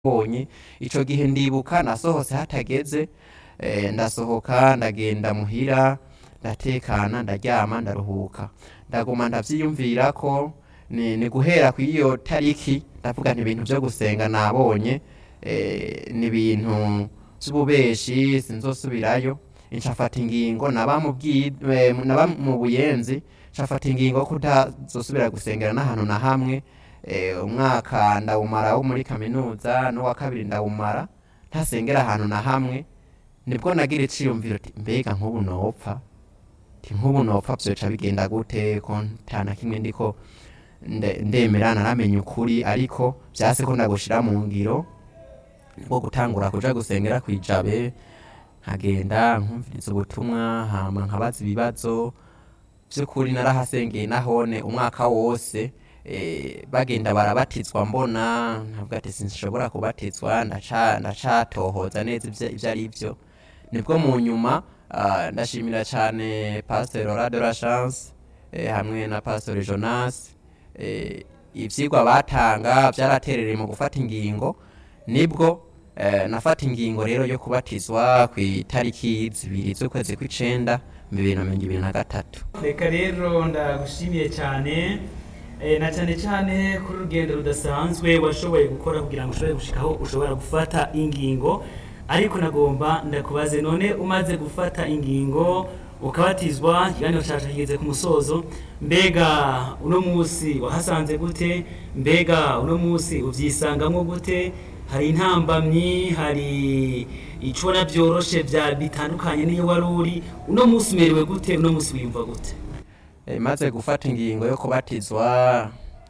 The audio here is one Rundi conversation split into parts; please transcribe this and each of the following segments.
mbonye ico gihe ndibuka nasohotse hatageze eh, ndasohoka ndagenda muhira ndatekana ndaryama ndaruhuka ndaguma ndavyiyumvirako ni, ni guhera kw'iyo tariki ndavuga nti ibintu vyo gusenga nabonye eh, ni ibintu vy'ububeshi sinzosubirayo ncafata ingingo naba mu bwi- eh, naba mu buyenzi ncafata ingingo yo kutazosubira gusengera n'ahantu na hamwe eh, umwaka ndawumara wo muri kaminuza n'uwa kabiri ndawumara ntasengera ahantu na hamwe nibwo nagira iciyumviro ti mbega nk'ubu nopfa ti nk'ubu nopfa vyoca bigenda gute ko nta na kimwe ndiko nde- ndemera naramenya ukuri ariko vyase ko ndagushira mu ngiro nibwo gutangura kuja gusengera kwijabe nkagenda nkumviriza ubutumwa hama nkabaza ibibazo vy'ukuri narahasengeye nahone umwaka wose eh, bagenda barabatizwa mbona nkavuga ati sinshobora kubatizwa ndaca ndacatohoza neza ivyo ivyo ari vyo nibwo mu nyuma ah, ndashimira cane pasteur Laura de la Chance eh, hamwe na pasteur Jonas eh, ivyigwa batanga vyaraterereye mu gufata ingingo nibwo eh, nafata ingingo rero yo kubatizwa kw'itariki zibiri z'ukwezi kw'icenda mu bibiri na mirongo ibiri na gatatu reka rero ndagushimiye cyane eh, na cyane cyane kuri urugendo rudasanzwe washoboye gukora kugira ngo ushobore gushika aho ushobora gufata ingingo ariko nagomba ndakubaze none umaze gufata ingingo ukabatizwa ikiganiro cyacu kigeze ku musozo mbega uno munsi wahasanze gute mbega uno munsi uvyisangamwo gute hari intambamyi hari ico ubona vyoroshe vya bitandukanye n'iyo wari uri uno munsi umerewe gute uno munsi wiyumva gute Eh, maze gufata ingingo yo kubatizwa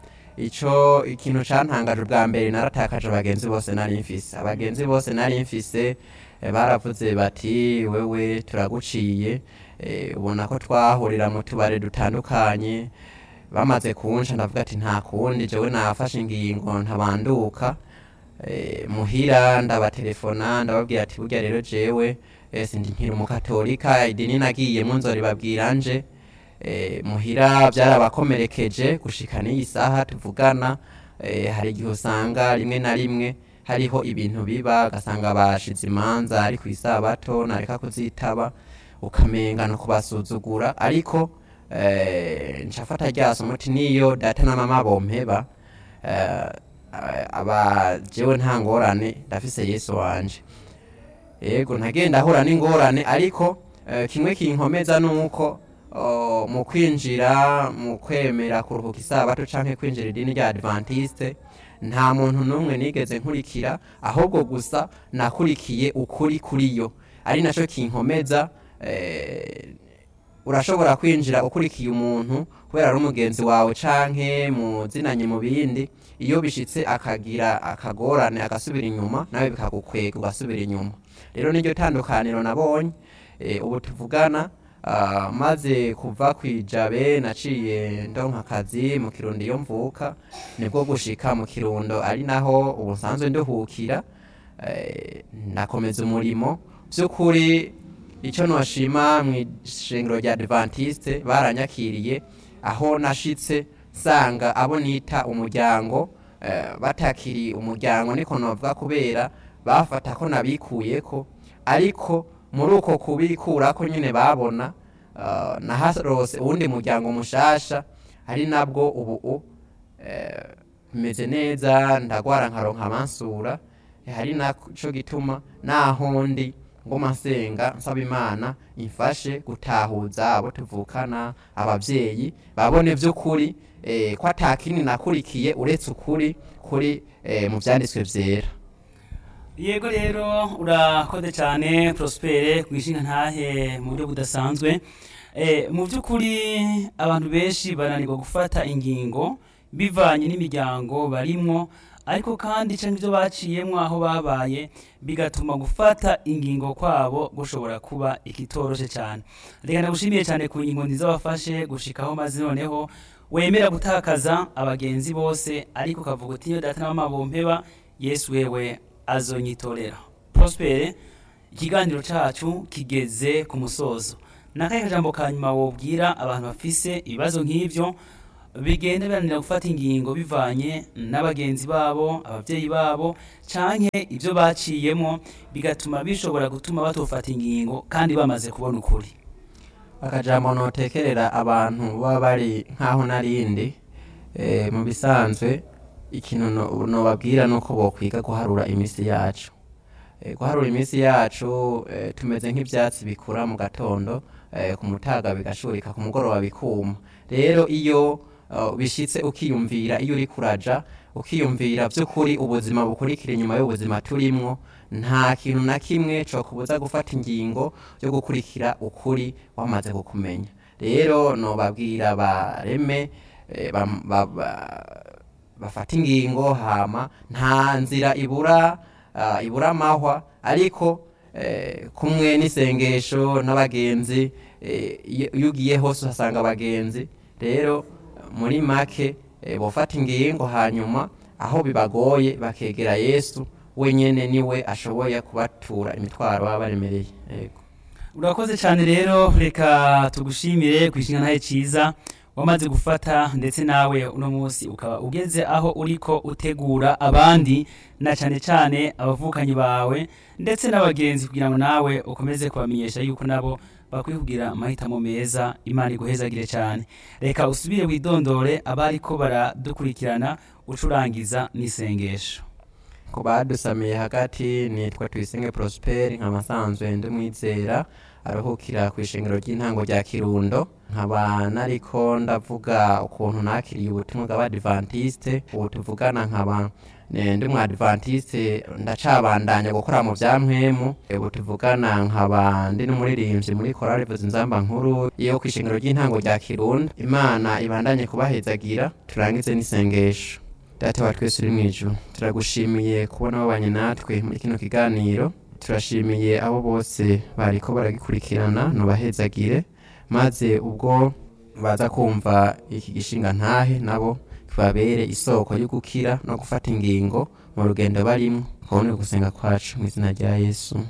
ico ikintu cantangaje ubwa mbere naratakaje abagenzi bose nari mfise abagenzi bose nari mfise eh, baravuze bati wewe turaguciye eh, ubona ko twahurira mu tubare dutandukanye bamaze kunca ndavuga ati nta kundi jewe nafashe ingingo ntabanduka eh, muhira ndabatelefona ndababwira ati burya rero jewe eh, sindi nkiri umukatolika idini nagiyemwo nzoribabwira nje eh, muhira byarabakomerekeje gushika n'iyi saha tuvugana eh, hari igihe usanga rimwe na rimwe hariho ibintu biba ugasanga bashize imanza ari ku isabato nareka kuzitaba ukamenga no kubasuzugura ariko eh, ncafata ryaso muti niyo data na mama bompeba eh, aba jewe nta ngorane ndafise yesu wanje yego ntagenda ahura n'ingorane ariko eh, kimwe kinkomeza nuko oh, mu kwinjira mu kwemera kuruhuka isabato canke kwinjira idini rya adventiste nta muntu n'umwe nigeze nkurikira ahubwo gusa nakurikiye ukuri kuri yo ari naco kinkomeza eh, urashobora kwinjira ukurikiye umuntu kubera ari umugenzi wawe canke muzinanye mu bindi iyo bishitse akagira akagorane agasubira inyuma nawe bikagukwega ugasubira inyuma rero niryo tandukaniro nabonye eh, ubu tuvugana ah, maze kuva kwijabe naciye ndonka akazi mu kirundo iyo mvuka nibwo gushika mu kirundo ari naho ubu nsanzwe nduhukira eh, nakomeza umurimo vy'ukuri ico noshima mw'ishengero rya adventiste baranyakiriye aho nashitse nsanga abo nita umuryango eh, batakiri umuryango niko novuga kubera bafata ko nabikuyeko ariko muri uko kubikurako nyine babona uh, naharose uwundi muryango mushasha ari nabwo ubu eh, meze neza ndagwara nkaronka amansura hari naco gituma naho ndi ngoma nsenga nsaba imana imfashe gutahuza abo tuvukana abavyeyi babone vy'ukuri eh, ko atakini nakurikiye uretse ukuri kuri eh, mu vyanditswe vyera yego rero urakoze cyane prospere kwishinga ntahe mu buryo budasanzwe eh, mu by'ukuri abantu benshi bananirwa gufata ingingo bivanye n'imiryango barimwo ariko kandi canke ibyo baciyemwo aho babaye bigatuma gufata ingingo kwabo gushobora kuba ikitoroshe cyane reka ndagushimiye cyane ku ngingo nziza wafashe gushikaho maze noneho wemera gutakaza abagenzi bose ariko ukavuga uti iyo data na mama bompeba yesu wewe azonyitorera prospere ikiganiro cacu kigeze ku musozo nakahe kajambo ka nyuma wobwira abantu bafise ibibazo nk'ivyo bigenda biranira gufata ingingo bivanye n'abagenzi babo ababyeyi babo canke ibyo baciyemo bigatuma bishobora gutuma batofata ingingo kandi bamaze kubona ukuri akajambo notekerera abantu baba bari nk'aho narindi eh, mu bisanzwe ikintu no- nobabwira nuko bokwiga guharura iminsi yacu Eh, guharura iminsi yacu eh, tumeze nk'ivyatsi bikura mu gatondo eh, ku mutaga bigashurika ku mugoroba bikuma rero iyo uh, bishitse ukiyumvira iyo uri kuraja ukiyumvira vy'ukuri ubuzima bukurikira inyuma y'ubuzima turimwo nta kintu na kimwe cokubuza gufata ingingo yo gukurikira ukuri wamaze kukumenya rero nobabwira bareme eh, bam- ba- ba- bafata ingingo hama nta nzira ibura ah, ibura amahwa ariko eh, kumwe n'isengesho n'abagenzi eh, iyo iyo ugiye hose uhasanga abagenzi rero muri make eh, bofata ingingo hanyuma aho bibagoye bakegera yesu wenyene niwe ashoboye kubatura imitwaro baba baremereye yego urakoze cyane rero reka tugushimire ku ishinga ntahe cyiza wamaze gufata ndetse nawe uno munsi ukaba ugeze aho uriko utegura abandi na cyane cyane abavukanyi bawe ndetse n'abagenzi kugira ngo nawe ukomeze kubamenyesha yuko nabo bakwiye kugira amahitamo meza imana iguhezagire cyane reka usubire widondore abariko baradukurikirana ucurangiza n'isengesho ku badusamiye hagati nitwa tuyisenge prosperi nk'amasanzwe ndi umwizera aruhukira ku ishengero ry'intango rya kirundo nkaba nariko ndavuga ukuntu nakiriye ubutumwa bw'abadivantiste ubu tuvugana nkaba ne- ndi umwadivantiste ndacabandanya gukora mu vya mpwemu ubu tuvugana nkaba ndi n'umuririmbyi muri korali vuza inzamba nkuru yo ku ishengero ry'intango rya kirundo imana ibandanye kubahezagira turangize n'isengesho data wa twese uri mu ijuru turagushimiye kubona wabanye natwe muri kino kiganiro turashimiye abo bose bariko baragikurikirana nubahezagire maze ubwo baza kumva iki gishinga ntahe nabo tubabere isoko yo gukira no gufata ingingo mu rugendo barimo kubona gusenga kwacu mu izina rya yesu